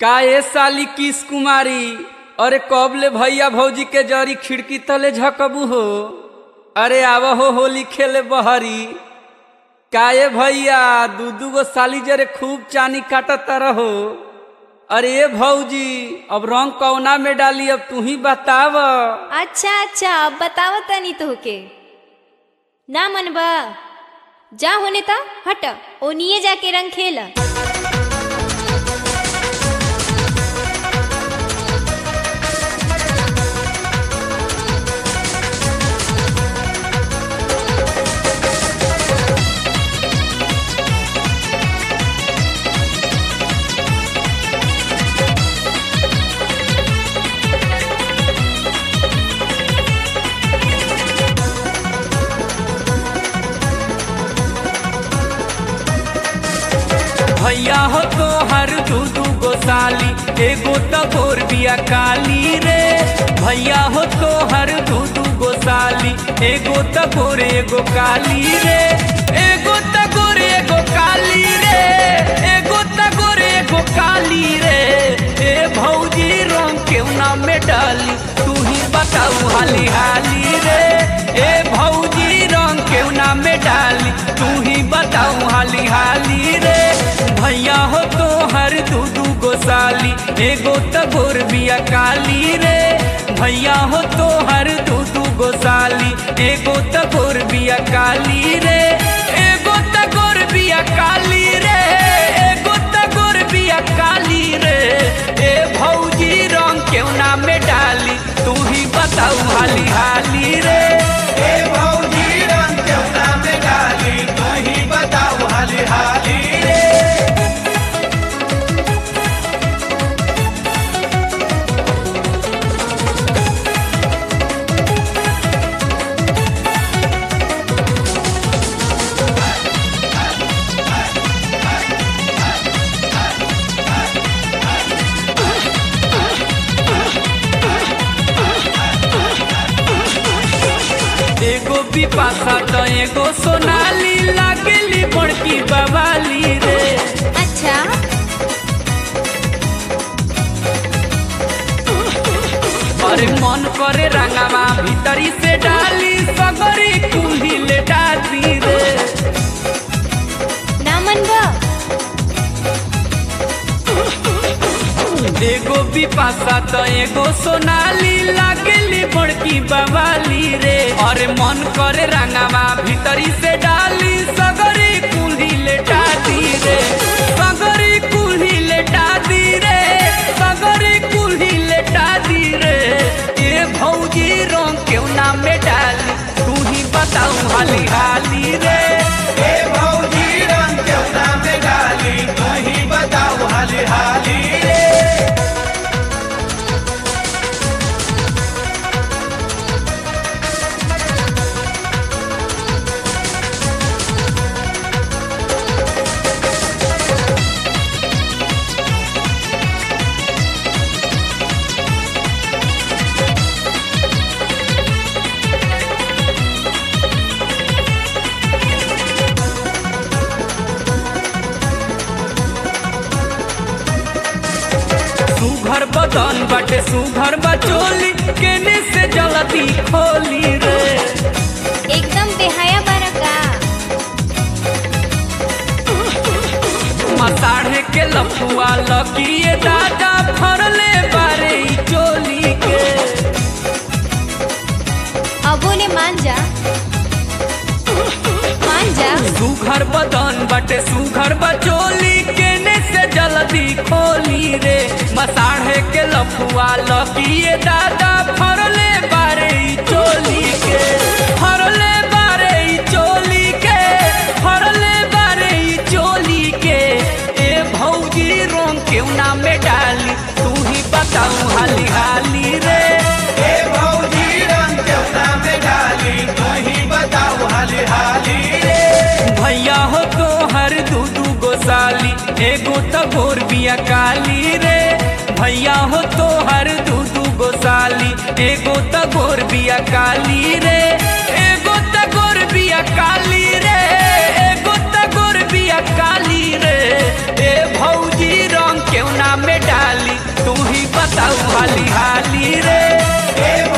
का ए साली किस कुमारी अरे कब ले भैया भौजी के जरी खिड़की तले झकबू हो अरे आव हो होली खेले बहरी का ए भैया दू दू गो साली जरे खूब चानी काटत रहो अरे ए भौजी अब रंग कौना में डाली अब तू ही बताव अच्छा अच्छा अब बताव तनी तोहके ना मनबा जा होने ता हट ओनिए जाके रंग खेल भैया हो तो हर दू दू गो साली एगो तो गोर बिया काली रे भैया हो तो हर दू दू गो साली एगो तो गोर एगो काली रे एगो तो गोर एगो काली रे एगो तो गोर एगो काली रे ए भौजी रंग केहू ना में डाली तू ही बताऊ हाली हाली रे ए भौजी रंग केहू ना में डाली तू ही बताऊ हाली हाली रे भैया हो तो हर दू दू गो साली एगो तो गोर बिया काली रे भैया हो तो हर दू दू गो साली एगो तो गोर बिया काली रे एगो तो गोर बिया काली रे एगो तो गोर बिया काली रे ए भौजी रंग केहू ना में डाली तू ही बताऊ हाली हाली रे ए भौजी रंग केवना में डाली तू ही बताओ हाली हाली रे एगो बिपाशा तो एगो सोनाली लागेली बड़की बवाली रे अच्छा अरे मन करे रंगावा भीतरी से डाली सगरी कुल्ही ले डाली रे ना मनबा एगो बिपाशा तो एगो सोनाली लागेली बड़की बवाली रे अरे मन करे रंगावा भीतरी से डाली सगरी कुल्ही ले डाली रे सगरी कुल्ही ले डाली रे सगरी कुल्ही ले डाली रे ए भौजी रंग क्यों ना में डाली तू ही बताऊ हाली हाली रे ए भौजी रंग केवना में डाली तू ही बताओ हाली हाली रे सुघर बदन बाटे सुघर बचोली केने से जलती खोली रे एकदम बेहया बरका मसाढ़े के लफुआ लकिए दादा फरले बारे ई चोली के अबो ने मान जा मान जा सुघर बदन बाटे सुघर बचोली केने से जल्दी खोली रे मसाढ़े के लफुआ लकिए दादा फरले बारे ई चोली के फरले बारे ई चोली के फरले बारे ई चोली के ए भौजी रंग केहू ना में डाली तू ही बताऊ हाली हाली रे ए भौजी रंग केवना में डाली तू ही बताओ हाली हाली रे भैया हो तो हर दू दू गो साली एगो तो गोर बिया काली रे भैया हो तो हर दू दू गो साली एगो तो गोर बिया काली रे एगो तो गोर बिया काली रे एगो तो गोर बिया काली रे ए भौजी रंग केहू ना में डाली तू ही बताऊ हाली हाली रे ए